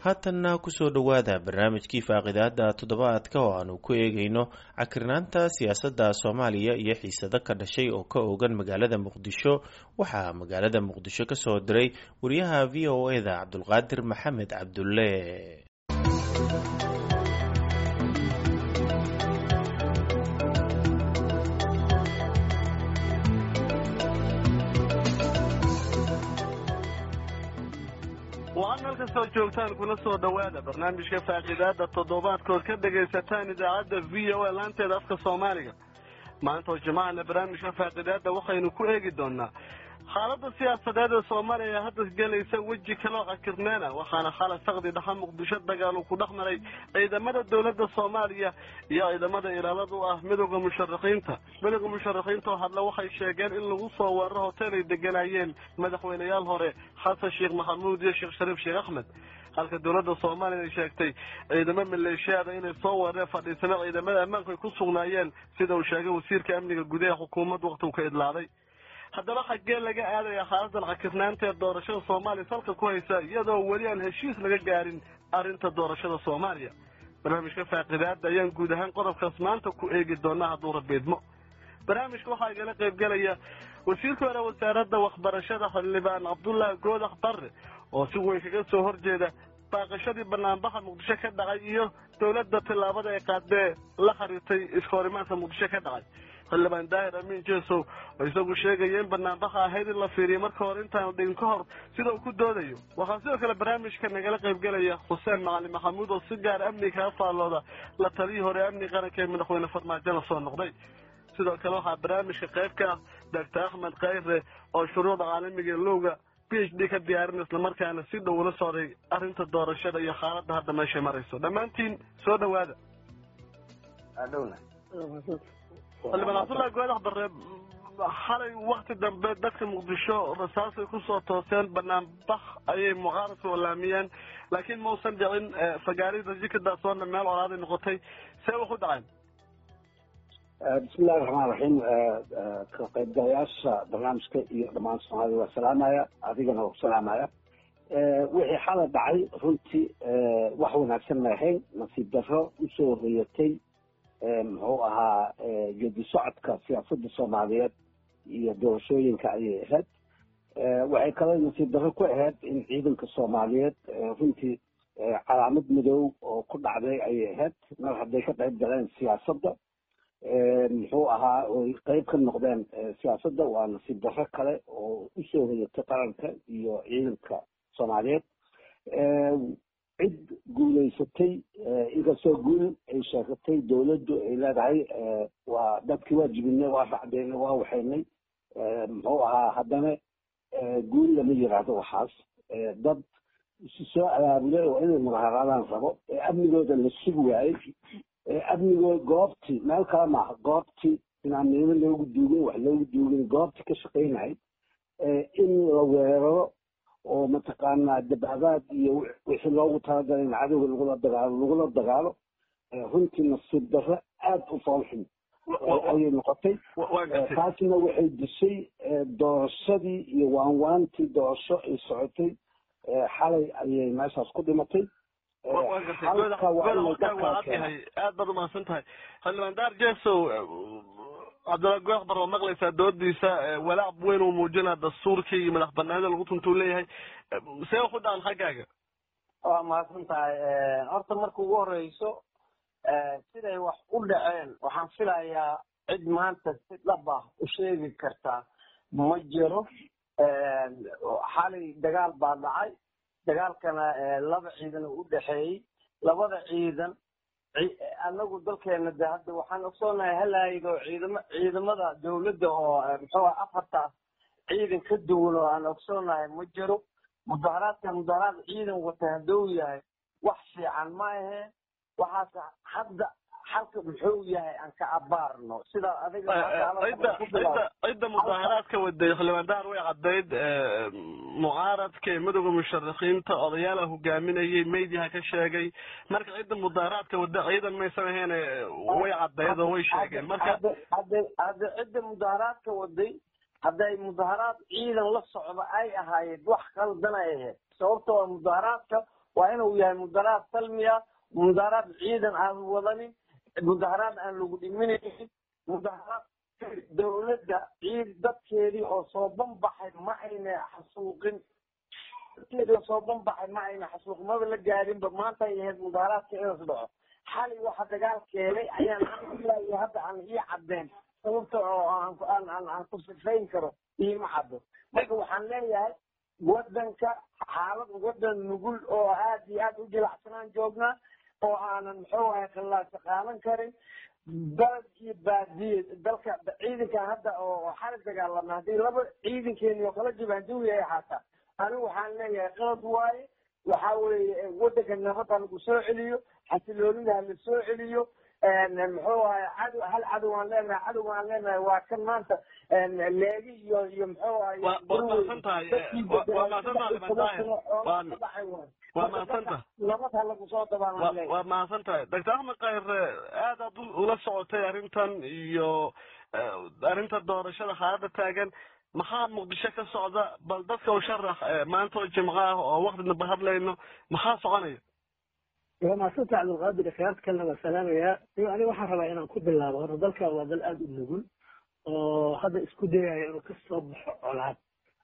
haatanna kusoo dhowaada barnaamijkii faaqidaada toddobaadka oo aanu ku eegayno cakirnaanta siyaasadda soomaaliya iyo xiisado ka dhashay oo ka oogan magaalada muqdisho waxaa magaalada muqdisho ka soo diray wariyaha v o e da cabdulqaadir maxamed cabdulle waxaad meel kastoo joogtaan kuna soo dhowaada barnaamijka faaqidaada toddobaadkood ka dhagaysataan idaacadda v o a laanteeda afka soomaaliga maanta oo jimacana barnaamijka faaqidaada waxaynu ku eegi doonaa xaaladda siyaasadeed ee soomaaliya hadda gelaysa weji kaloo cakirneena waxaana xalay saqdi dhaxa muqdisho dagaal uu ku dhex maray ciidamada dowladda soomaaliya iyo ciidamada ilaalada u ah midooda musharaxiinta midooda musharaxiinta oo hadle waxay sheegeen in lagu soo weeraro hotel ay deganayeen madaxweyneyaal hore xasan sheekh maxamuud iyo sheekh shariif sheekh axmed halka dowladda soomaaliya ay sheegtay ciidamo maleeshiyaada inay soo weerareen fadhiisano ciidamada ammaanku ay ku sugnaayeen sida uu sheegay wasiirka amniga gudaha xukuumadda wakti uu ka idlaaday haddaba xaggee laga aadaya xaaladan cakirnaanta ee doorashada soomaaliya salka ku haysa iyadoo weli aan heshiis laga gaarin arrinta doorashada soomaaliya barnaamijka faaqidaada ayaan guud ahaan qodobkaas maanta ku eegi doonaa hadduu rabiidmo barnaamijka waxaa igala qaybgelaya wasiirka hore wasaaradda waxbarashada xildhibaan cabdullaahi goodax barre oo si weyn kaga soo horjeeda baaqashadii banaanbaxa muqdisho ka dhacay iyo dowladda tillaabada ay qaadee la xiriirtay iskahorimaanka muqdisho ka dhacay xildhibaan daahir amiin jesow oo isagu sheegaya in banaanbaxa ahayd in la fiiriyo marka hore intaanu dhigin ka hor sida uu ku doodayo waxaa sidoo kale barnaamijka nagala qaybgelaya xuseen macalin maxamuud oo si gaar amniga kaga faallooda la taliyii hore amni qaranka ee madaxweyne farmaajona soo noqday sidoo kale waxaa barnaamijka qayb ka ah doctor axmed khayre oo shuruucda caalamiga ee lowga p h d ka diyaarin islamarkaana si dhow ula socday arrinta doorashada iyo xaaladda hadda meeshay marayso dhammaantiin soo dhawaada xildhibaan cabdullahi goodax barre xalay wakti dambe dadka muqdisho rasaasay kusoo tooseen banaanbax ayay mucaaradka olaamiyeen laakiin mausan dhicin fagaarida jikadaasona meel colaaday noqotay see wax u dhaceen bismillahi raxmaan raxiim ka qaybgalayaasha barnaamijka iyo dhammaan soomaalida waa salaamaya adigana waa ku salaamaya wixii xalay dhacay runtii wax wanaagsan ma ahayn nasiib darro usoo hoyatay muxuu ahaa geedi socodka siyaasadda soomaaliyeed iyo doorashooyinka ayay ahayd waxay kaloo nasiib darro ku ahayd in ciidanka soomaaliyeed runtii calaamad madow oo ku dhacday ayay ahayd mar hadday ka qayb galeen siyaasadda muxuu ahaa oy qeyb ka noqdeen siyaasadda waa nasiib darro kale oo usoo hoyatay qaranka iyo ciidanka soomaaliyeed cid guulaysatay inkastoo guul ay sheegatay dowladdu ay leedahay waa dadkii waa jibinay waa racdaynay waa waxaynay muxuu ahaa haddana guul lama yiraahdo waxaas dad isu soo abaabulay oo inay mudaharaadaan rabo ee amnigooda la sugi waayey amnigood goobtii meel kale maaha goobtii inaan miimo loogu duugin wax loogu duugin goobtii ka shaqaynay in la weeraro oo mataqaanaa dabaabaad iyo wixii loogu talagalay in cadowga lagula dagaalo lagula dagaalo runtii nasiib darro aada u foolxun ayay noqotay taasna waxay dishay doorashadii iyo waanwaantii doorasho ay socotay xalay ayay meeshaas ku dhimatay aad baad umahadsan tahay xildhibaan daar jesow cabdulla goox bar oo maqlaysaa doodiisa walaac weyn uu muujinaa dastuurkii iyo madax banaanida lagu tuntuu leeyahay see wax u dhacan xaggaaga waa mahadsan tahay horta marka ugu horeyso siday wax u dhaceen waxaan filayaa cid maanta si dhab ah u sheegi kartaa ma jiro xalay dagaal baa dhacay dagaalkana laba ciidan u dhexeeyey labada ciidan anagu dalkeena de hadda waxaan ogsoonahay halaayga oo ciidama ciidamada dawladda oo muxuu afartaas ciidan ka duwan oo aan ogsoonahay ma jiro mudaharaadka mudaharaad ciidan wata hadduu yahay wax fiican ma aheen waxaas hadda xalka muxuu yahay aan ka abaarno sida adiga cidda mudaharaadka waday xildhibaan daar way caddayd mucaaradka ee midooda musharaxiinta odayaala hogaaminayay meydyaha ka sheegay marka cidda mudaharaadka wada ciidan maysan ahayn way caddayd oo way sheegeen marka hadda cidda mudaharaadka waday hadday mudaharaad ciidan la socdo ay ahaayeen wax qaldan ay ahayd sababta waa mudaharaadka waa inuu yahay mudaharaad salmiya mudaharaad ciidan aan wadanin mudaharaad aan lagu dhiminaynin mudaharaad dawladda ciid dadkeedii oo soo banbaxay ma ayna xasuuqin dadkeedii oo soo banbaxay ma ayna xasuuqin maba la gaadinba maanta ay ahayd mudaharaadka inas dhaco xalay waxa dagaal keenay ayaan ilaa hadda aan ii cadeen sababta oo aan aan aan aan ku sifayn karo iima caddo marka waxaan leeyahay wadanka xaalad wadan nugul oo aad iyo aad u jilacsanaan joognaa oo aanan muxuu ahay khilaasa qaadan karin dalad iyo baadiye dalka ciidankan hadda oo xalay dagaalama haddii laba ciidankeeni oo kala jibaanjawi ay ahaataa anigu waxaan leeyahay qalad waaye waxa weeye wadanka nabadda lagu soo celiyo xasiloonida ha la soo celiyo muxuu ahay cadow hal cadow aan leenahay cadow aan leenahay waa kan maanta leegi iyo iyo muxuu ahay waa mahadsan tahay waa mahadsan tahay limantahay waa mahadsan tahay nabad ha lagu soo dabaan leeyahay waa mahadsan tahay doctor axmed khayre aad aad ula socotay arrintan iyo arrinta doorashada xaaladda taagan maxaa muqdisho ka socda bal dadka u sharax maanta oo jimco ah oo waktinaba hadlayno maxaa soconaya waa maasanta cabdulqaadir khiyaarta kalena waa salaamayaa iyo aniga waxaan rabaa inaan ku bilaabo horta dalka waa dal aada u nugul oo hadda isku dayaya inuu ka soo baxo colaad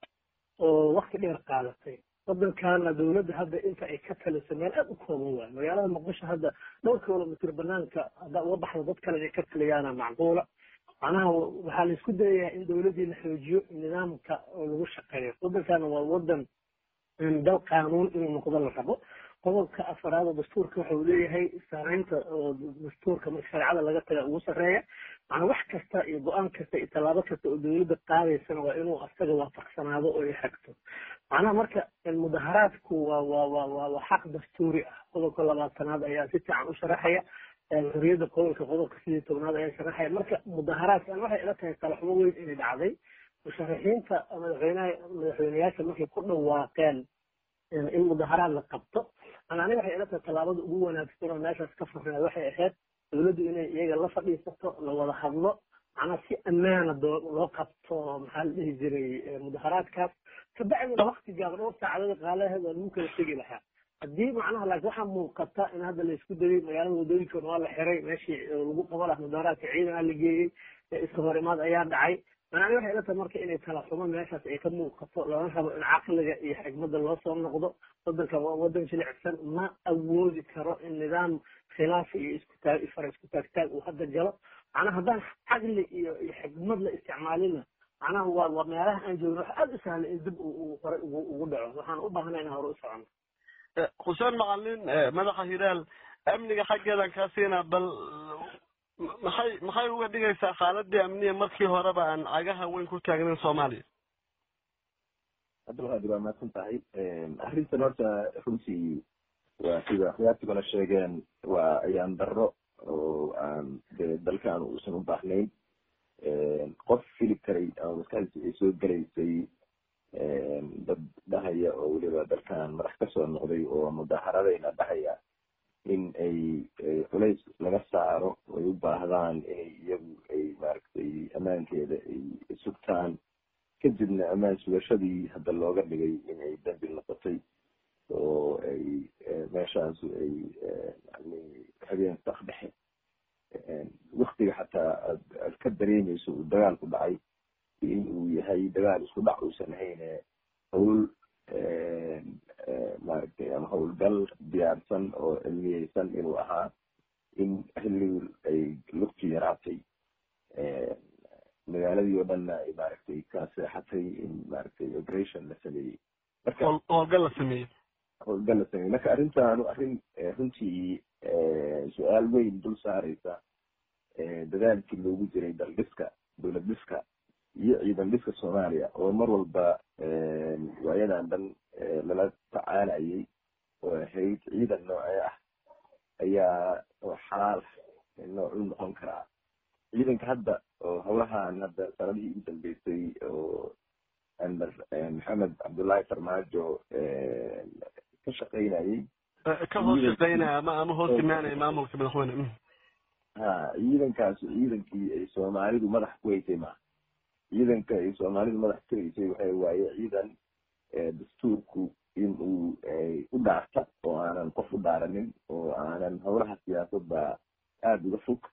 oo wakti dheer qaadatay waddankaana dawladda hadda inta ay ka taliso meel aada u kooban waayo magaalada muqdisho hadda dhowr kilomitr banaanka hadda uga baxda dad kale inay ka taliyaana macquula macnaha waxaa la isku dayayaa in dawladdii la xoojiyo nidaamka oo lagu shaqeeyo waddankaana waa waddan dal qaanuun inuu noqdo la rabo qodobka afaraad oo dastuurka waxa uu leeyahay saareynta oo dastuurka marka shareecada laga taga ugu sarreeya macnaa wax kasta iyo go-aan kasta iyo tallaabo kasta oo dawladda qaadaysana waa inuu asaga waafaqsanaado oo ay xagto macnaha marka mudaharaadku waa waa waa waa waa xaq dastuuri ah qodobka labaatanaad ayaa si fiican u sharaxaya xorriyadda qodolka qodobka sidii tobnaad ayaa sharaxaya marka mudaharaadkan waxay ila tahay talaxumo weyn inay dhacday musharaxiinta madaxweynaha madaxweyneyaasha markay ku dhawaaqeen in mudaharaad la qabto aniga waxay ila tahay tallaabada ugu wanaagsan oo meeshaas ka farneed waxay ahayd dawladdu inay iyaga la fadhiisato la wada hadlo macnaa si ammaana loo qabto maxaa la dhihi jiray mudaharaadkaas kabacdina wakti gaaban dhowr saacadada qaalaheed waa lagu kala tegi lahaa haddii macnaha laakiin waxaa muuqata in hadda la isku dayay magaalada wadooyinkoona waa la xiray meeshii lagu qaban lahaa mudaharaadka ciidan aa la geeyey iska hor imaad ayaa dhacay macnaha waxay ila tahay marka inay talaxumo meeshaas ay ka muuqato lama rabo in caqliga iyo xigmadda loo soo noqdo waddanka waa waddan jilicsan ma awoodi karo in nidaam khilaaf iyo isku taag fara isku taagtaag uu hadda galo macnaha haddaan caqli iyo iyo xigmad la isticmaalina macnaha waa waa meelaha aan joogno waxa aada u sahla in dib uu hore ugu ugu dhaco waxaan u baahnay inaan hore u socono xuseen macalin madaxa hilaal amniga xaggeedan kaa siinaa bal maxay maxay uga dhigaysaa xaaladii amniya markii horeba aan cagaha weyn ku taagnayn soomaaliya cabdulqaadir waa mahadsan tahay arrintan horta runtii waa sida akhyaartiguna sheegeen waa ayaan darro oo aan de dalkan uusan u baahnayn qof fili karay ama maskaxdiisa ay soo gelaysay dad dhahaya oo weliba dalkan madax kasoo noqday oo mudaaharadayna dhahaya in ay culays laga saaro ay u baahdaan inay iyagu ay maaragtay ammaankeeda ay sugtaan kadibna ammaan sugashadii hadda looga dhigay inay dambi noqotay oo ay meeshaasu ay yani habeen sak dhexe waktiga xataa aad aad ka dareemeyso uu dagaalku dhacay in uu yahay dagaal isku dhac uusan hayne hawl maaragtay ama howlgal diyaarsan oo cilmiyeysan inuu ahaa in xilligii ay lugtu yaraatay magaaladii oo dhanna ay maaragtay ka seexatay in maaragtay operation la sameeyey marka howlgal la sameeyey howlgal la sameeyey marka arrintaanu arrin runtii su-aal weyn dul saareysa dadaalkii loogu jiray daldhiska dowlad dhiska iyo ciidan dhiska soomaaliya oo mar walba waayadan dhan lala tacaalayay oo ahayd ciidan noocee ah ayaa oo xalaal nooc u noqon karaa ciidanka hadda oo howlahan hadda sanadihii ugu dambeysay oo amar maxamed cabdullaahi farmaajo ka shaqaynayay ka hoos shaqaynaya ama ama hoos imaanaya maamulka madaxweyne ha ciidankaasi ciidankii ay soomaalidu madax ku haysay maaha ciidanka ay soomaalidu madax ku haysay waxay waaye ciidan dastuurku in uu u dhaarta oo aanan qof u dhaaranin oo aanan howlaha siyaasadda aada uga fog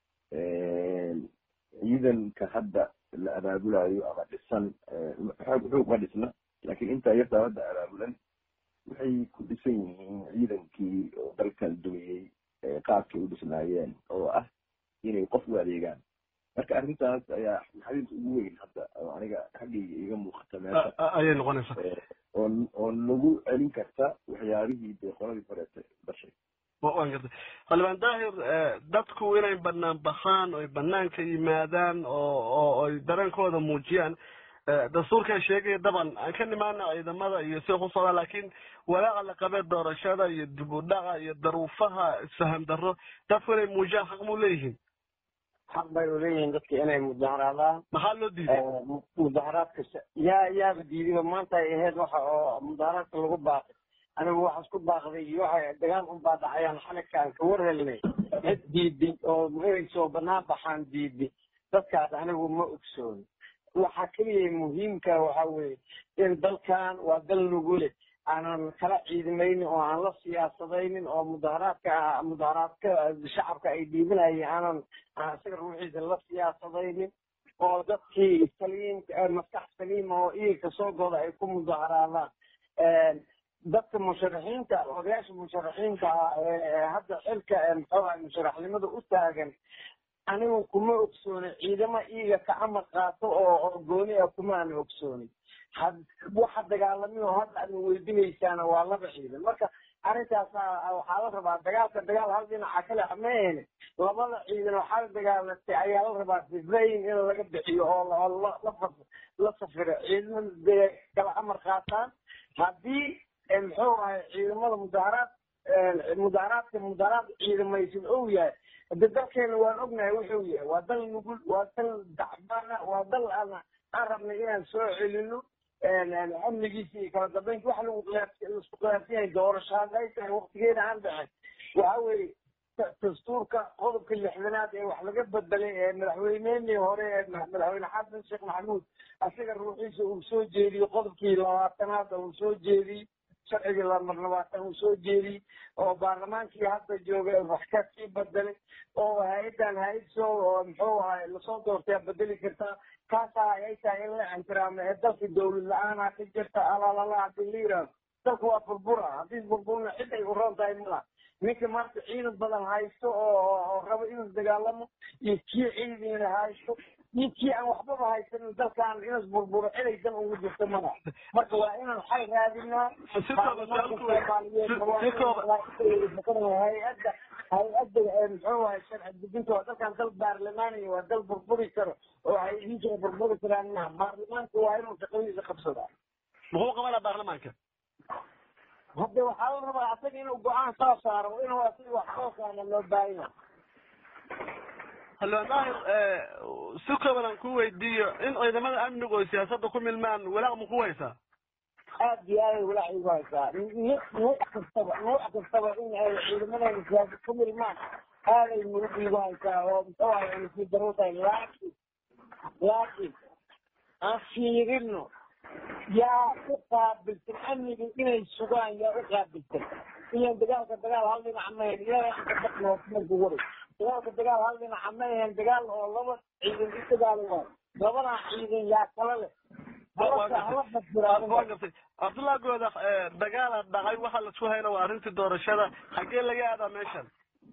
ciidanka hadda la abaabulayo ama dhisan xoog xoog ma dhisna laakiin intaa yartaa hadda abaabulan waxay ku dhisan yihiin ciidankii oo dalkan dumiyey qaabkay u dhisnaayeen oo ah inay qof u adeegaan marka arrintaas ayaa maxadinta ugu weyn hadda oo aniga xaggayga iga muuqata meesha ayay noqonaysaa oo oo nagu celin karta waxyaabihii dee qoladii horeeta dhashay waan gartay xildhibaan daahir dadku inay banaan baxaan oy banaanka yimaadaan oo oo ay dareenkooda muujiyaan dastuurkaa sheegaya daban aan ka nimaana ciidamada iyo sida ku socdaa laakiin walaaca la qabee doorashada iyo dib u dhaca iyo daruufaha isfaham darro dadku inay muujiyaan xaq muu leeyihiin xaq bay uleeyihiin dadka inay mudaharaadaan maxaa loo diiday mudaharaadka yaa yaaba diidiba maanta ay ahayd waxa oo mudaharaadka lagu baaqay anigu waxaas ku baaqday iyo waxa dagaal unbaa dhacayaan xaligkaan ka war helnay cid diiday oo inay soo banaan baxaan diiday dadkaas anigu ma ogsooni waxa keliya muhiimka waxa weeye in dalkan waa dal nugule aanan kala ciidamaynin oo aan la siyaasadaynin oo mudaharaadka mudaharaadka shacabka ay dhiibanayeen aanan aan isaga ruuxiisa la siyaasadaynin oo dadkii saliim maskax saliima oo iilka soo goda ay ku mudaharaadaan dadka musharaxiinta odayaasha musharaxiinta ah ee hadda xilka muxuuha musharaxnimada u taagan anigu kuma ogsooni ciidamo iiga ka amar qaato oo oo gooni ah kuma aan ogsooni waxa dagaalami oo hadda aad weydinaysaana waa laba ciidan marka arrintaas waxaa la rabaa dagaalka dagaal hal dhinaca kale maahene labada ciidan waxaa la dagaalatay ayaa la rabaa sifayn in laga bixiyo oo la safiro ciidamada kala amar qaataan haddii muxuu ahay ciidamada mudaharaad mudaharaadka mudaharaad ciidamaysan ou yahay hade dalkeena waan ognahay wuxuu yahay waa dal nugul waa dal dacbana waa dal aan aan rabnay inaan soo celino amnigiisa iyo kala dambeynta waxa lagu laisku qiyaarsan yahay doorasho hadday tahay waktigeeda aan dhicin waxa weeye dastuurka qodobka lixdanaad ee wax laga bedelay ee madaxweyneenii hore ee madaxweyne xasan sheekh maxamuud asiga ruuxiisa uu soo jeediyey qodobkii labaatanaad uu soo jeediyey sharcigii lamar labaatan uu soo jeediyey oo baarlamaankii hadda jooga wax ka sii bedelay oo hay-addan hay-ad soo muxuu ahay lasoo doortay bedeli kartaa kaasaa ay tahay in la ixtiraamo ee dalkii dawlad la-aanaa ka jirta alalala hadii la yidhaahdo dalku waa burbura haddii burburna cid ay uroon tahay mala ninka maanta ciidan badan haysto oo rabo inuu dagaalamo iyo kii ciidina haysto iyo kii aan waxbaba haysanin dalkan inas burburo cilaysan ugu jirto mana marka waa inaan xal raadinaa hay-adda hay-adda muxuu ahay sharci dejinta waa dalkan dal baarlamaaniya waa dal burburi karo oo hay-adinkana burburi karaan maha baarlamaanka waa inuu shaqadiisa qabsadaa muxuu qabanaa baarlamaanka hadda waxaa la rabaa asaga inuu go-aan soo saaro inuu asaga wax soo saarna loo baahanya xildhibaan daahir si kooban aan ku weydiiyo in ciidamada amnigu oy siyaasadda ku milmaan walaaq ma ku haysaa aad iyo aaday walaac igu haysaa nuuc kastaba nuuc kastaba in ay ciidamadeena siyaasad ku milmaan aaday murug igu haysaa oo muxuu ahay anasii daro tahay laakiin laakiin aan fiirino yaa u qaabilsan amniga inay sugaan yaa u qaabilsan ilan dagaalka dagaal hal dhinaca ma ahayn ilaamarku wari dagaalka dagaal hal dhinaca ma ahayn dagaal oo laba ciidan u dagaalo waay labadaa ciidan yaa kala leh cabdullah gooda dagaala dhacay waxa lasku hayna waa arrintii doorashada xaggee laga aadaa meeshan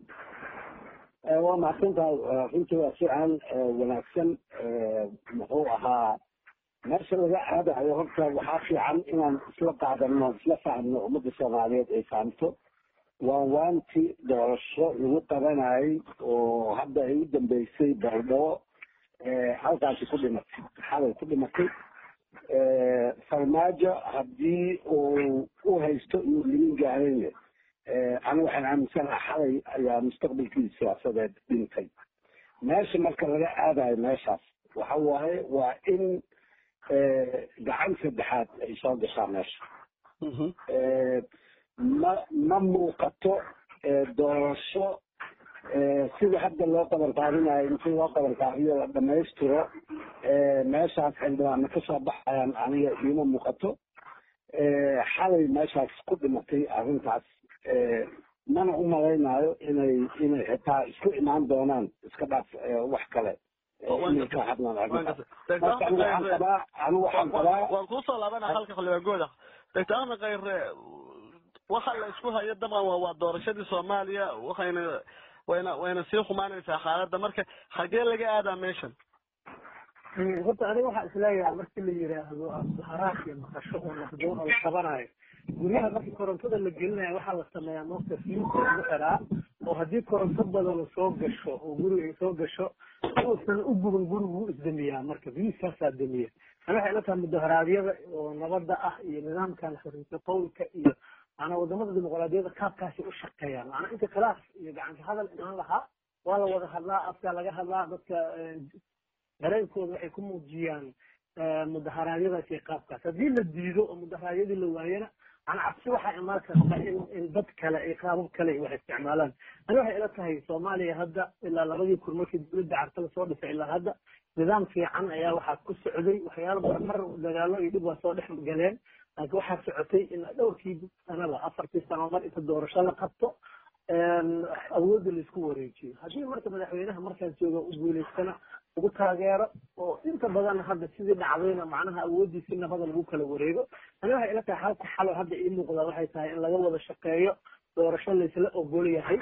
waa mahadsan tahay runtii waa fiican wanaagsan muxuu ahaa meesha laga aadayo horta waxaa fiican inaan isla qaadano isla fahmno ummadda soomaaliyeed ay fahamto waan waanti doorasho lagu qabanayay oo hadda ay u dambeysay baaldhabo halkaasi ku dhimatay xalay ku dhimatay farmaajo haddii uu u haysto inuu limin gaarayne aniga waxaan aaminsanaha xalay ayaa mustaqbalkii siyaasadeed dhintay meesha marka laga aadayo meeshaas waxa waaye waa in gacan saddexaad ay soo gashaa meesha ma ma muuqato doorasho sida hadda loo qabanqaabinayo inti loo qabanqaabiyo la dhamaystiro meeshaas xildhibaana kasoo baxayaan aniga iima muuqato xalay meeshaas ku dhimatay arrintaas mana u malaynayo inay inay xitaa isku imaan doonaan iska dhaaf wax kale inay ka hadlaan arrintaas marka anigu waxaan qabaa anigu waxaan qabaa waan kuusoo laabana halka xildhibaan gooda doctor ahmed khayre waxa la isku hayo dabcan waa waa doorashadii soomaaliya waxayna wayna wayna sii xumaanaysaa xaaladda marka xagee laga aadaa meeshan horta aniga waxaa isleeyahay markii la yidhaahdo haraak iyo maqasho oo naqdoon oo la qabanayo guryaha markii korontada la gelinayo waxaa la sameeyaa moogta fiusa lagu xiraa oo haddii koronto badan soo gasho oo guriga ay soo gasho uusan u guban gurigu wuu isdamiyaa marka fiuskaasaa damiya ani waxay ila tahay mudaharaadyada oo nabadda ah iyo nidaamkan xoriisa qowlka iyo maanaa wadamada dimuqraadiyadda kaabkaasi u shaqeeyaan maanaa inta khilaaf iyo gacanta hadal imaan lahaa waa la wada hadlaa afkaa laga hadlaa dadka dareenkooda waxay ku muujiyaan mudaharaadyadaas iyo qaabkaas haddii la diido oo mudaharaadyadii la waayana ana cabsi waxaa imaan karta in in dad kale ay qaabab kale ay wax isticmaalaan ani waxay ila tahay soomaaliya hadda ilaa labadii kun markii dowladda carta lasoo dhisay ilaa hadda nidaam fiican ayaa waxaa ku socday waxyaalo badan mar dagaalo iyo dhib waa soo dhex galeen laakiin waxaa socotay in dhowrkii sanaba afartii sano mar inta doorasho la qabto awoodda laisku wareejiyo haddii marka madaxweynaha markaas jooga u guulaystana lagu taageero oo inta badan hadda sidii dhacdayna macnaha awooddiisi nabada lagu kala wareego ani waxay ila tahay halka xalo hadda ii muuqda waxay tahay in laga wada shaqeeyo doorasho laysla ogol yahay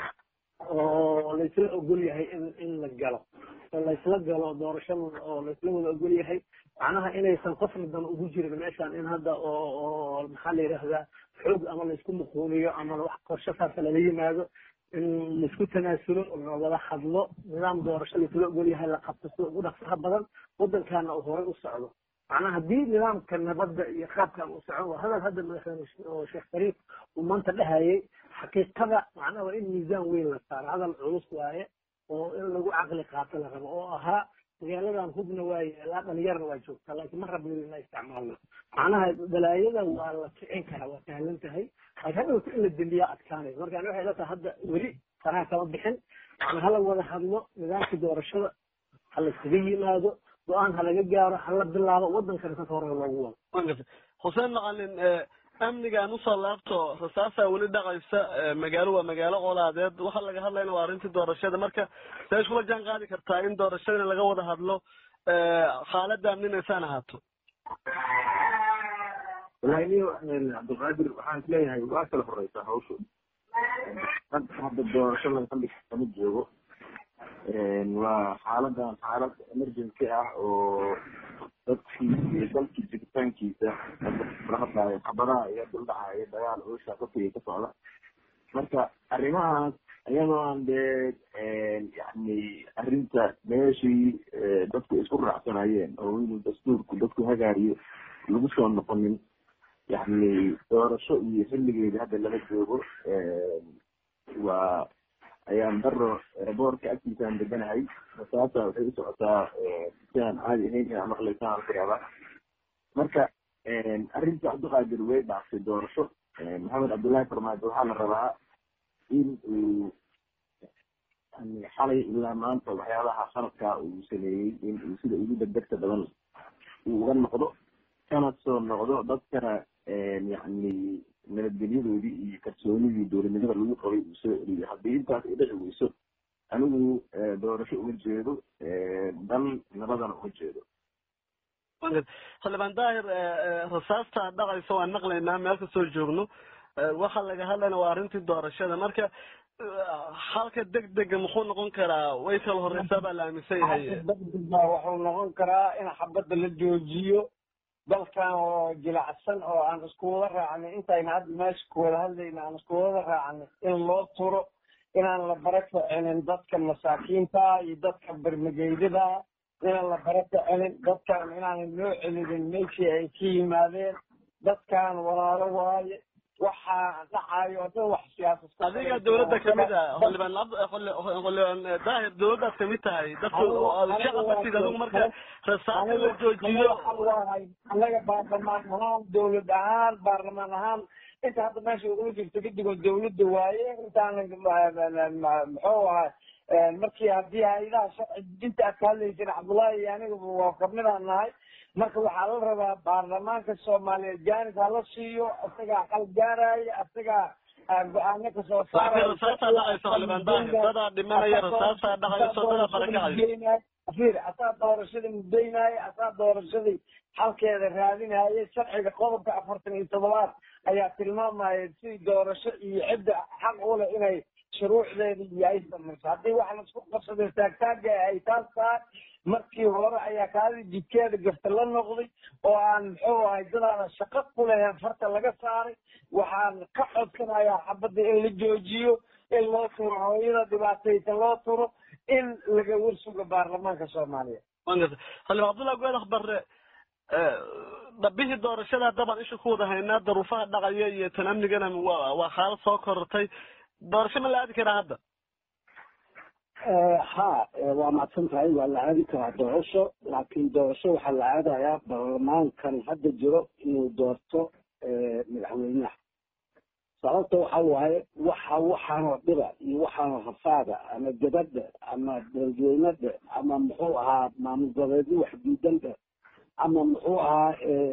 oo laysla ogol yahay in in la galo oo laysla galo doorasho oo laysla wada ogol yahay macnaha inaysan qofna dan ugu jirin meeshan in hadda oo oo maxaa la yidhaahdaa xoog ama laysku muquuniyo ama wax qorshe saasa lala yimaado in laisku tanaasulo la wada hadlo nidaam doorasho laisla ogol yahay la qabto sida ugu dhaqsaha badan waddankaana uu horey u socdo macnaha haddii nidaamka nabadda iyo qaabkan uu socon waa hadal hadda madaxweyne oo sheekh shariif uu maanta dhahayay xaqiiqada macnaha waa in miisaan weyn la saaro hadal culus waaye oo in lagu caqli qaato la rabo oo ahaa magaaladan hubna waa yeelaa dhalinyarna waa joogtaa laakiin ma rabno ina isticmaalno macnaha balaayada waa la kicin karaa waa sahlan tahay laakiin hadhowta in la dembiyaa adkaanaysa marka ani waxay ila tahay hadda weli faraha kama bixin yani hala wada hadlo nidaamka doorashada ha la iskaga yimaado go-aan ha laga gaaro ha la bilaabo waddankana sasa hore loogu wado xuseen macalin amnigaan usoo laabto rasaasaa weli dhaqaysa magaalo waa magaalo colaadeed waxa laga hadlayna waa arrintii doorashada marka see iskula jaan qaadi kartaa in doorashadana laga wada hadlo xaaladda amninaysaan ahaato wallahi niyo cabdilqaadir waxaan isleeyahay waa kala horeysaa hawshu hadda doorashada xilliga kama joogo waa xaaladan xaalad emergency ah oo dadkii iyo dalkii jiritaankiisa la hadlaayo xabadaha iyo duldhacaayo dagaal oosha dadkiga ka socda marka arrimahaas iyadoo aan dee yani arrinta meeshii dadku isku raacsanayeen oo inuu dastuurku dadku hagaariyo lagu soo noqonin yani doorasho iyo xilligeeda hadda lala joogo waa ayaan daro boorka agtiisaan deganahay masaasa waxay u socotaa si aan caadi ahayn inaa maqlaysa aan kureeba marka arrinta cabdiqaadir way dhaaftay doorasho maxamed cabdullaahi farmaajo waxaa la rabaa in uu yani xalay ilaa maanta waxyaabaha sanadkaa uu sameeyey in uu sida ugu degdegta badan uu uga noqdo kana soo noqdo dadkana yani nabadgelyadoodii iyo kalsoonidii dowladnimada lagu qabay uu soo celiyo haddii intaas ay dhici weyso anigu doorasho uga jeedo dal nabadana uga jeedo xildhibaan daahir rasaasta dhaqaysa waan maqlaynaa meel kastoo joogno waxa laga hadlayna waa arrintii doorashada marka halka degdega muxuu noqon karaa way kala horeysaa baa la aaminsan yahay degdega wuxuu noqon karaa in xabadda la joojiyo dalkan oo jilacsan oo aan isku wada raacnay intayna hadda meesha ku wada hadlayna aan isku wada raacnay in loo turo inaan la bara kicinin dadka masaakiinta iyo dadka bermageydada inaan la bara kicinin dadkan inaanan loo celinin meeshii ay ka yimaadeen dadkan walaalo waaye waxaa dhacayo o dhan wax siyaasad adiga dawladda kamid a xildhibaan xildhibaan daahir dawladdaad kamid tahay dadku shacabkasiid adigu marka rasaasa la joojiyo annaga baarlamaan ahaan dawlad ahaan baarlamaan ahaan inta hadda meesha ugula jirto kadigoo dawladda waaye intaan muxuu ahaa markii haddii hay-adaha sharci dinta aad ka hadlaysin cabdullaahi iyo aniga waa kamidaan nahay marka waxaa la rabaa baarlamaanka soomaaliyeed jaanis hala siiyo isagaa qal gaaraya isagaa go-aano kasoo rasaasaa dhacaysa xildhibaan daahir dadaa dhimanaya rasaasaa dhacayso dadaa barakacaya fiir asaa doorashadii mudaynaaye asaa doorashadii halkeeda raadinaaye sharciga qodobka afartan iyo toddobaad ayaa tilmaamaya si doorasho iyo cidda xaq u leh inay shuruucdeeda iyo ay samayso haddii wax laisku qabsaday taagtaaga ay taas tahay markii hore ayaa kaadii jidkeeda gafta la noqday oo aan muxuu ahay dadaada shaqo ku leheen farta laga saaray waxaan ka codsanayaa xabadda in la joojiyo in loo turo hooyada dhibaataysan loo turo in laga warsugo baarlamaanka soomaaliya xildhibaan cabdullahi goedax barre dhabihii doorashada dabaan isha ku wada haynaa daruufaha dhacaya iyo tan amnigana waa waa xaalad soo korortay doorasho ma la aadi karaa hadda ha waa mahadsan tahay waa la aadi karaa doorasho laakiin doorasho waxaa la aadayaa baarlamaankan hadda jiro inuu doorto madaxweynaha sababta waxa waaye waxa waxaanoo dhiba iyo waxaanoo rafaada ama gabadha ama dadweynada ama muxuu ahaa maamul goboleedyo wax diidanda ama muxuu ahaa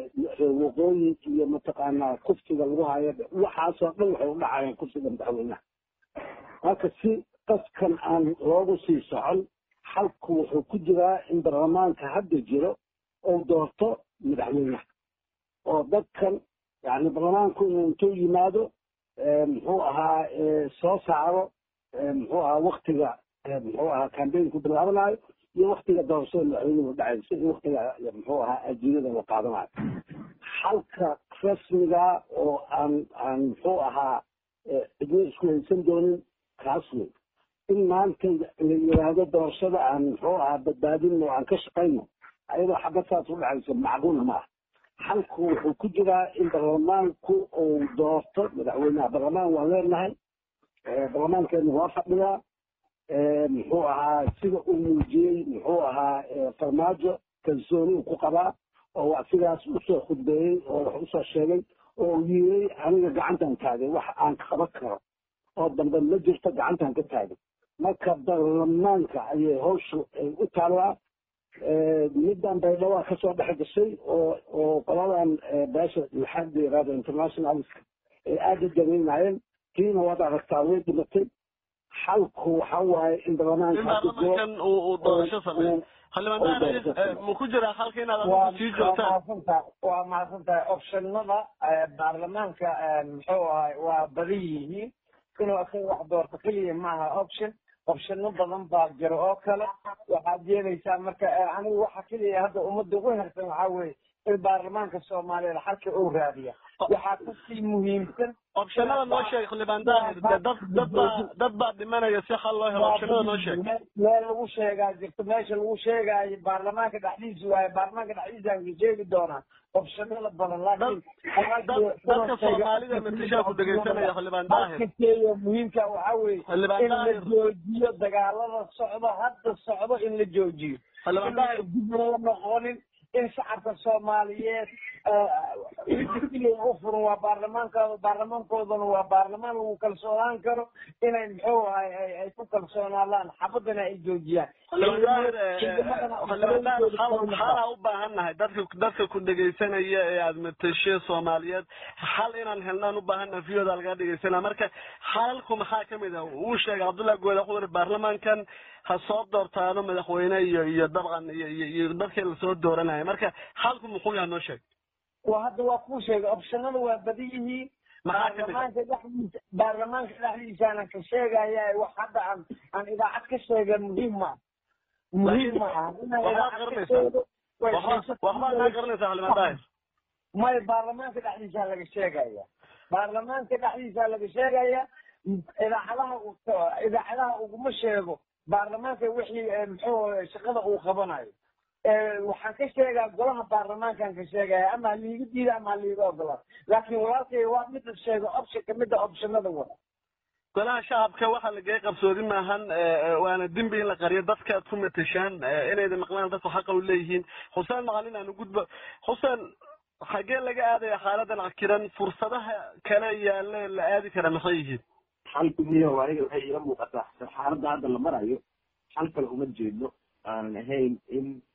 waqooyi iyo mataqaanaa kufsiga lagu hayo waxaasoo dhan waxay u dhacayaan kufsiga madaxweynaha marka si qaskan aan loogu sii socon xalku wuxuu ku jiraa in baarlamaanka hadda jiro uu doorto madaxweynaha oo dadkan yani baarlamaanku inuu intuu yimaado muxuu ahaa soo saaro muxuu ahaa waktiga muxuu ahaa cambaynku bilaabanayo iyo waktiga doorashada madaxweynuhu dhacayso iyo waktiga muxuu ahaa ajiirada la qaadanayo xalka rasmiga oo aan aan muxuu ahaa cidno isku haysan doonin kaas wey in maanta la yiraahdo doorashada aan muxuu ahaa badbaadino aan ka shaqayno ayadoo xabad saas u dhacayso macquulna ma ah xalku wuxuu ku jiraa in baarlamaanku uu doorto madaxweynaha baarlamaan waan leenahay baarlamaankeenu waa fadhiyaa muxuu ahaa sida uu muujiyey muxuu ahaa farmaajo kalsooni uu ku qabaa oo waa sidaas usoo khudbeeyey oo wax usoo sheegay oo uu yiray aniga gacantan taagay wax aan qaban karo oo dambe ma jirto gacantan ka taagay marka baarlamaanka ayay hawshu ay u taallaa middan baydhawaa kasoo dhex gashay oo oo qoladan beesha maxaad yiraahdo internationalska ay aada u dareynayeen tiina waad aragtaa way dhimatay xalku waxa waaye in in baarlamaankan uu doorasho sameeyo xildhibaan ma ku jiraa halka inaad adigu sii joogtaan waa mahadsan tahay optionada baarlamaanka muxuu ahay waa badan yihiin inuu isaga wax doorto keliya maaha option opshano badan baa jiro oo kale waxaad yeelaysaa marka anigu waxa keliya hadda ummadda ugu hersan waxaa weeye in baarlamaanka soomaaliyeed xalka uu raadiya waxaa kasii muhiimsan opshanada noo sheeg xildhibaan daahir dad dad baa dad baa dhimanaya si xal loo helo opshanada noo sheeg meel lagu sheegaa jirto meesha lagu sheegaayo baarlamaanka dhexdiisa waaye baarlamaanka dhexdiisaan ka sheegi doonaa opshanada badan laakiin dadka soomaalida matishaa ku dhegaysanaya xildhibaan daahir kakeeyo muhiimka waxaa weeye xildhibaan in la daahir joojiyo dagaalada socdo hadda socdo in la joojiyo xildhibaan daahir dib loo noqonin in shacabka soomaaliyeed u furan waa baarlamaankooda baarlamaankoodana waa baarlamaan lagu kalsoonaan karo inay muxuu ahay ay ku kalsoonaadaan xabadana ay joojiyaan xildhibaan daahir xalaa u baahan nahay dadka dadka ku dhegaysanaya ee aad matashe soomaaliyeed xal inaan helnaan u baahan nahay viyoda lagaa dhegaysanaa marka xalalku maxaa kamid ah uu sheegay cabdullahi gooda wuxuu yiri baarlamaankan ha soo doortaano madaxweyne iyo iyo dabcan iyo iyo iyo dadkii lasoo dooranaya marka xalku muxuu yahay noo sheeg waa hadda waa kuu sheegay optionada waa badan yihiin maxaa kamid ah baarlamaanka dhexdiisa baarlamaanka dhexdiisaana ka sheegaya wax hadda aan aan idaacad ka sheega muhiim ma muhiim ma aha inaan waxbaad idaacad ka garanaysaa. sheego way waxba waxbaad kaa garanaysaa xildhibaan daahir may baarlamaanka dhexdiisa laga sheegaya baarlamaanka dhexdiisa laga sheegaya idaacadaha uu- idaacadaha uguma sheego baarlamaanka wixii eh, muxuu shaqada uu qabanayo Eh, waxaan ka sheegaa golaha baarlamaankan ka sheegaya ama liiga diida ama liiga ogolaa laakiin walaalkay waa mida sheego option kamida optionada wada golaha shacabka waxaa lagay qabsoodi maahan waana dembi in la qariyo dadka aad ku matashaan inayda maqlaan dadku xaqa u leeyihiin xuseen macalin aanu gudbo xuseen xagee laga aadaya xaaladan cakiran fursadaha kale yaale la aadi kara maxay yihiin xalku miyo aniga waxay iila muuqataa xaaladda hadda la marayo xal kale uma jeedno aanan ahayn in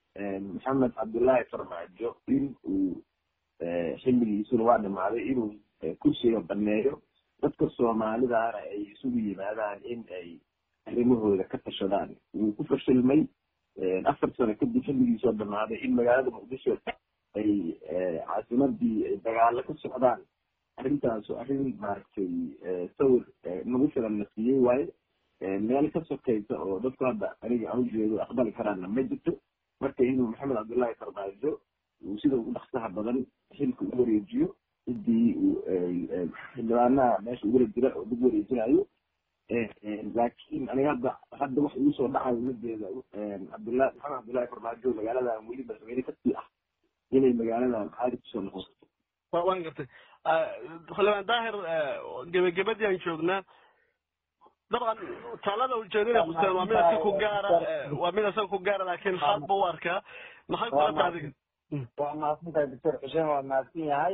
maxamed cabdullaahi farmaajo in uu xilligiisuna waa dhamaaday inuu kursiga baneeyo dadka soomaalidaana ay isugu yimaadaan in ay arrimahooda ka tashadaan wuu ku fashilmay afar sano kadib xilligiisoo dhamaaday in magaalada muqdisho ay caasimadii ay dagaalo ka socdaan arrintaas arrin maaragtay sawir nagu filan na siiyey waaye meel ka sokaysa oo dadku hadda aniga aan ujeedo aqbali karaana ma jirto marka inuu maxamed cabdullaahi farmaajo uu sida ugu dhaksaha badan xilka u wareejiyo cidii xildhibaanaha meesha ugula jira oo dib wareejinayo laakiin aniga hadda hadda wax igu soo dhacayo majeeda cabdullahi maxamed cabdullaahi farmaajo magaaladan weli madaxweyne kasii ah inay magaaladan caadi kusoo noqoto waan gartay xildhibaan daahir gebagabadii aan joognaa dabcan talada ujeedada xuseen waa mid asaga ku gaara waa mid asaga ku gaara laakiin hadba u arkaa maxay kula tahay adiga waa mahadsan tahay doctor xuseen waa mahadsan yahay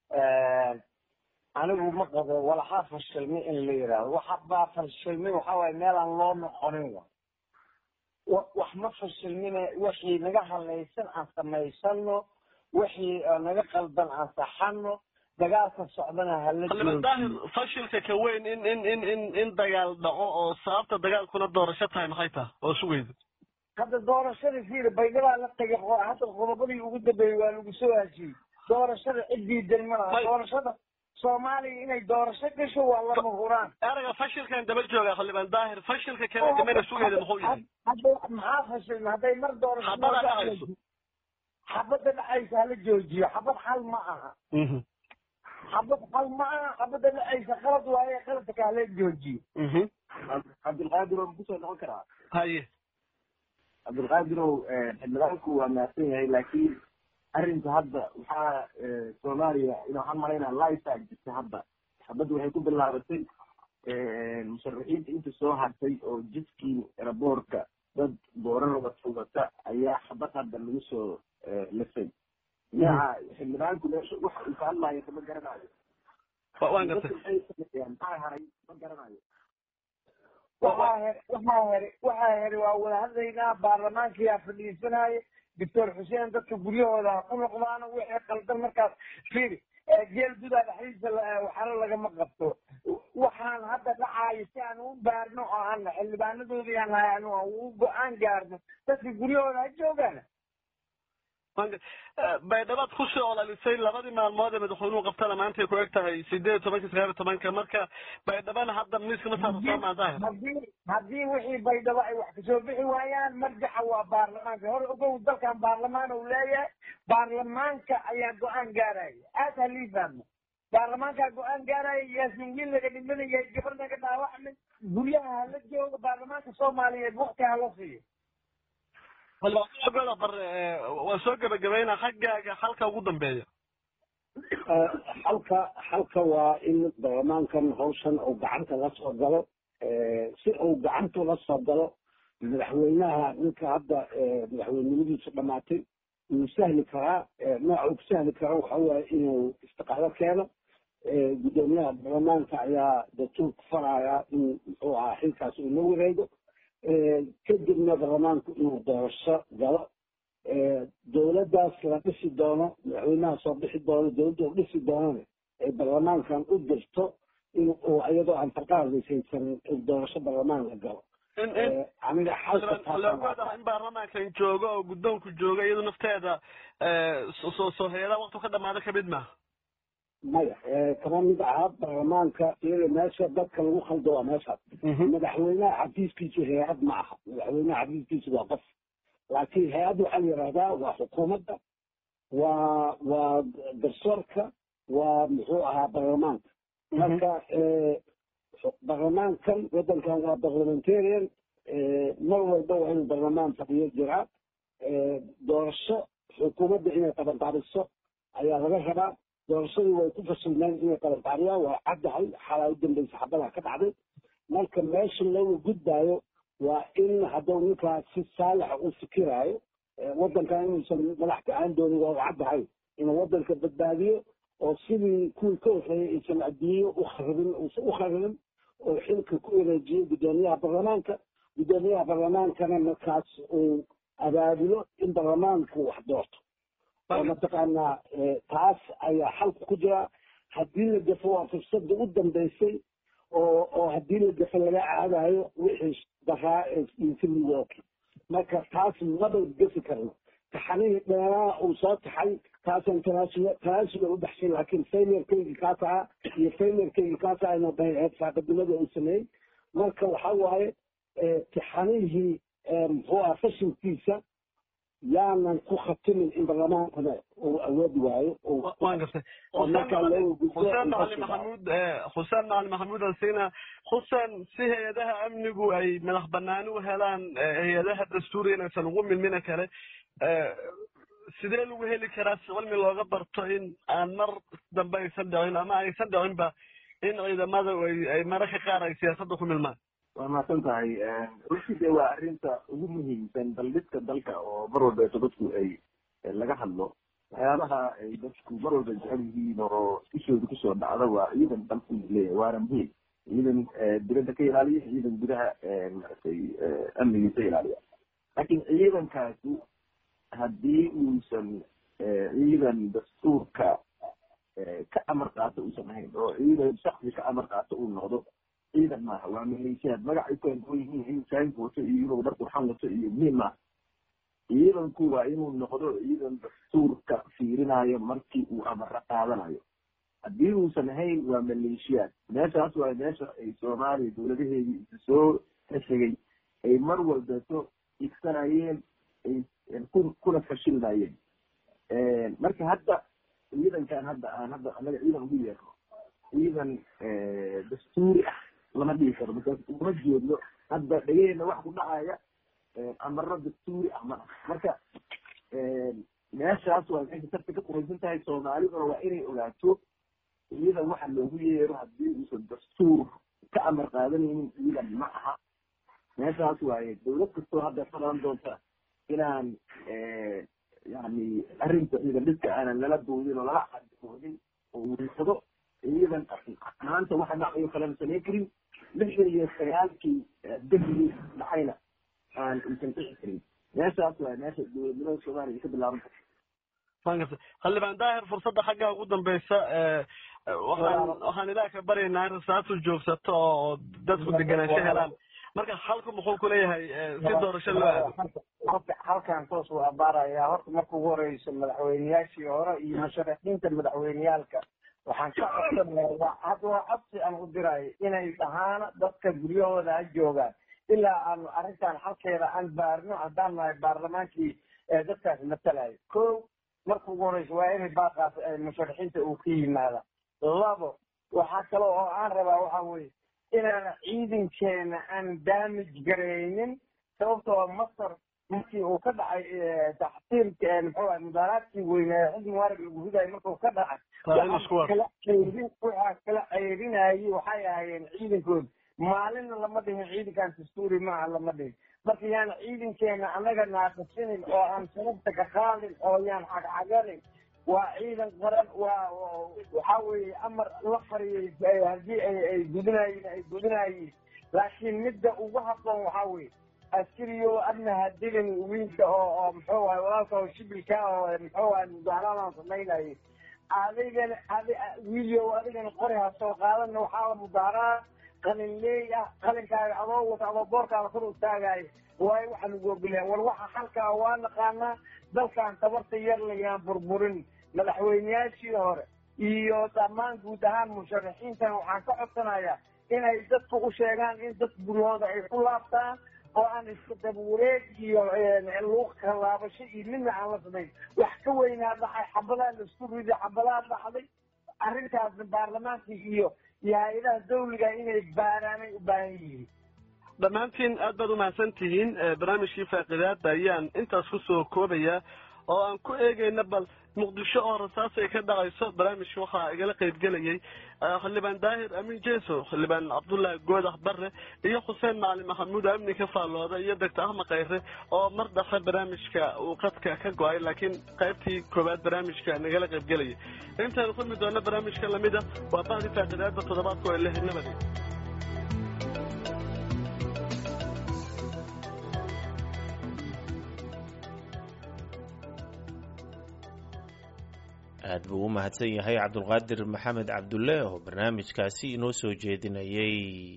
anigu ma qabo walaxaa fashilmi in la yidhaahdo waxa baa fashilmi waxa waaye meel aan loo noqonin wa wax ma fashilmine wixii naga halaysan aan samaysano wixii naga qaldan aan saxano dagaalka socdana hala daahir fashilka ka weyn in in in in in dagaal dhaco oo sababta dagaalkuna doorasho tahay maxay tahay oo sugayda hadda doorashada fiiri baydhabaa la tagay hadda qodobadii ugu dambeeyey waa lagu soo hashiyey doorashada ciddii dalmalaha doorashada soomaaliya inay doorasho gasho waa lama huraan erayga fashilkan daba jooga xildhibaan daahir fashilka kale damena sugayda muxuu yahay hadda maxaa fashilma hadday mar doorasho xabada dhacayso xabada dhacaysa hala joojiyo xabad xal ma aha xabad xal ma aha xabada dhacaysa qalad waaye qaladka hala joojiyo cabdilqaadir oo kusoo noqon karaa haye cabdilqaadirow xildhibaanku waa mahadsan yahay laakiin arrinta hadda waxaa soomaaliya ina waxaan malaynaa lisaa jirta hadda xabadda waxay ku bilaabatay musharaxiinta inta soo hartay oo jidkii eraboorka dad boorana wata wata ayaa xabad hadda lagu soo lisay yaa xildhibaanku meesha waxa uu ka hadlayo kama garanayo waan gartay maxaa haray ma garanayo waxaa here waxaa here waxaa here waa wada hadlaynaa baarlamaankiyaa fadhiisanaayo doctor xuseen dadka guryahooda ha ku noqdaano wixii qaldan markaas fiiri geel dudaa dhexdiisa waxaana lagama qabto waxaan hadda dhacaayo si aan u baarno oo aan xildhibaanadoodii aan nahay anu aan u go-aan gaarno dadka guryahooda ha joogaan baydhabaad kusoo olalisay labadii maalmood ee madaxweynuhu qabtana maantay ku eg tahay sideed iyo tobanka sagaal iyo tobanka marka baydhabana hadda miiska ma saarto soo maadaahir haddii haddii wixii baydhabo ay wax kasoo bixi waayaan marjaca waa baarlamaanka hore ogow dalkan baarlamaan uu leeyahay baarlamaanka ayaa go-aan gaaraya aad halii fahmo baarlamaankaa go-aan gaaraya yaasin wiil laga dhimanaya gabar naga dhaawacmay guryaha hala jooga baarlamaanka soomaaliyeed wakti hala siiyo goda bar waa soo gebagabayna xaggaaga halka ugu dambeeya xalka xalka waa in baarlamaankan hawshan uu gacanta la soo galo si uu gacanta la soo galo madaxweynaha ninka hadda madaxweynimadiisu dhamaatay wuu sahli karaa nooca uu ku sahli karo waxa waaye inuu istiqaalo keeno guddoomiyaha baarlamaanka ayaa dastuurka faraya in muxuu ahaa xilkaas uu la wareego kadibna baarlamaanku inuu doorasho galo dowladdaas la dhisi doono madaxweynaha soo bixi doono dowladda u dhisi doonana ay baarlamaankan u dirto in uu iyadoo aan farqaadisaysan doorasho baarlamaan la galo aniga xalka in baarlamaankan joogo oo guddoonku jooga iyadu nafteeda soo soo heeda waqtu ka dhamaada kamid maaha maya kama mid aha baarlamaanka iyada meesha dadka lagu khaldo waa meeshaas madaxweynaha xafiiskiisu hay-ad ma aha madaxweynaha xafiiskiisu waa qof laakiin hay-ad waxaa la yidhahdaa waa xukuumadda waa waa garsoorka waa muxuu ahaa baarlamaanka marka baarlamaankan waddankan waa parliamentarian mar walba waa inuu baarlamaan fadhiyo jiraa doorasho xukuumadda inay qabanqaabiso ayaa laga rabaa doorashadii way ku fasilmeen inay qabanqaabiyaan waa caddahay xalaa u dambaysa xabadaa ka dhacday marka meesha looga gudbaayo waa in hadduu ninkaas si saalixa u fikiraayo waddankan inuusan madax ka-aan doonin waa u caddahay inuu waddanka badbaadiyo oo sidii kuwii ka horreeyay aysan adduunyo u kharibin uusan u kharibin oo xilka ku wareejiyo guddoomiyaha baarlamaanka guddoomiyaha baarlamaankana markaas uu abaabulo in baarlamaanku wax doorto oo mataqaanaa taas ayaa xalka ku jira haddii la gafo waa fursada u dambeysay oo oo haddii la gafo laga caadayo wixii daraa eeintimidooki marka taas maba gafi karno taxanihii dheeraa uu soo taxay taasaan tanaasula tanaasula u baxshay laakiin failurkaygi kaas ahaa iyo failurkaygi kaas ahaa inuu dayaceed saaqadnimada uu sameeyey marka waxa waaye taxanihii muxuu aha fashilkiisa yaanan ku khatimin in baarlamaankana uu awoodi waayo waan gartay xuseen macalin maxamuud xuseen macalin maxamuud ansina xuseen si hay-adaha amnigu ay madax banaani u helaan hay-adaha dastuuriga inaysan ugu milmina kale sidee lagu heli karaa si cilmi looga barto in aan mar dambe aysan dhicin ama aysan dhicinba in ciidamada ay mararka qaar ay siyaasadda ku milmaan waa mahadsan tahay runtii dee waa arrinta ugu muhiimsan daldhidka dalka oo mar walbeeto dadku ay laga hadlo waxyaabaha ay dadku mar walba jecel yihiin oo ishooda kusoo dhacda waa ciidan dalku leeyahay waana muhiim ciidan dibadda ka ilaaliya ciidan gudaha maaragtay amnigiisa ilaaliya laakiin ciidankaasi haddii uusan ciidan dastuurka ka amar qaato uusan ahayn oo ciidan shaksi ka amar qaato uu noqdo ciidan maaha waa maleeshiyaad magacay ku anduwan yihiin inuu saanku wato iyo inuu dhar qurxan wato iyo muhiim maaha ciidanku waa inuu noqdo ciidan dastuurka fiirinayo markii uu amaro qaadanayo haddii uusan ahayn waa maleeshiyaad meeshaas waa meesha ay soomaaliya dowladaheedii isa soo heshegay ay mar walbeeto igsanayeen ay kuna fashilnayeen marka hadda ciidankan hadda aan hadda anaga ciidan ugu yeerno ciidan dastuuri ah lama dhihi karo markaas uma jeedno hadda dhegehena wax ku dhacaya amaro dastuuri ah ma marka meeshaas waa meesha sarta ka quraysan tahay soomaaliduna waa inay ogaato ciidan waxa loogu yeero haddii uusan dastuur ka amar qaadanaynin ciidan ma aha meeshaas waaye dowlad kastoo hadda qaban doonta inaan yani arrinta ciidan dhidka aanan lala doodin oo lala cadoonin oo wiisado ciidan maanta waxa dhacayo kalena samayn karin lixdan iyo sagaalkii dahli dhacayna aan uusan dhici karin meeshaas waa meesha dowladnimada soomaaliya ka bilaaban karta waan gartay xildhibaan daahir fursadda xaggaa ugu dambeysa waxaan waxaan ilaah ka baryaynaa in rasaatu joogsato oo dadku deganaansho helaan marka halku muxuu kuleeyahay si doorasho loo aado horta halkan toos uu abaarayaa horta marka ugu horeyso madaxweyneyaashii hore iyo musharaxiinta madaxweyneyaalka waxaan ka codsanaya hadda waa codsi aan u dirayo inay dhahaana dadka guryahooda ha joogaan ilaa aanu arrintan halkeeda aan baarno haddaan nahay baarlamaankii dadkaas matalayo ko marka ugu horeyso waa inay baaqaas musharaxiinta uu ka yimaada labo waxaa kale oo aan rabaa waxa weye inaan ciidankeena aan damage garaynin sababtoo masar markii uu ka dhacay taxsiilka muxuu ahay mudaaraadkii weynaa xisbi mubaarag lagu ridayo markuu ka dhacay kala ceyrin waxaa kala ceyrinayay waxay ahaayeen ciidankooda maalinna lama dhihin ciidankan dastuuri maaha lama dhihin marka yaan ciidankeena annaga naaqasinin oo aan sababta ka qaadin oo yaan xagxaganin waa ciidan qaran waa waxa weeye amar la fariyay haddii ay ay gudinayiin ay gudinayiin laakiin midda ugu habboon waxaa weeye askariyo adna hadilin wiilka oo oo muxuu ahay walaalka oo shibilka oo muxuu ahay mudaharaadan samaynayay adigana adi wiilyo adigana qori ha soo qaadana waxaa mudaharaa qalin leey ah qalinkaaga adoo wata adoo boorkaada kor u taagayo waayo waxaan ugu ogolyahay war waxa halkaa waa naqaanaa dalkan tabarta yar layaan burburin madaxweyneyaashii hore iyo dhammaan guud ahaan musharaxiintan waxaan ka codsanayaa inay dadku u sheegaan in dad guryahooda ay ku laabtaan oo aan iska dabawareeg iyo luuq kalaabasho iyo midna aan la samayn wax ka weynaa dhacay xabadaa laisku riday xabadaa dhacday arrintaasna baarlamaanka iyo iyo hay-adaha dawliga inay baaraanay u baahan yihiin dhammaantiin aad baad umahadsan tihiin barnaamijkii faaqidaada ayaan intaas kusoo koobaya oo aan ku eegayna bal muqdisho oo rasaas ay ka dhacayso barnaamijka waxaa igala qaybgelayay xildhibaan daahir amiin jeso xildhibaan cabdullaahi goodax barre iyo xuseen macalin maxamuud amni ka faallooda iyo doctor ahmed khayre oo mar dhafe barnaamijka uu qadka ka go-ay laakiin qaybtii koowaad barnaamijka nagala qaybgelayay intaanu kulmi doona barnaamijka lamida waa bahdi faaqidaada toddobaadka oo lehnimada aad buu u mahadsan yahay cabdulqaadir maxamed cabdulle oo barnaamijkaasi inoo soo jeedinayay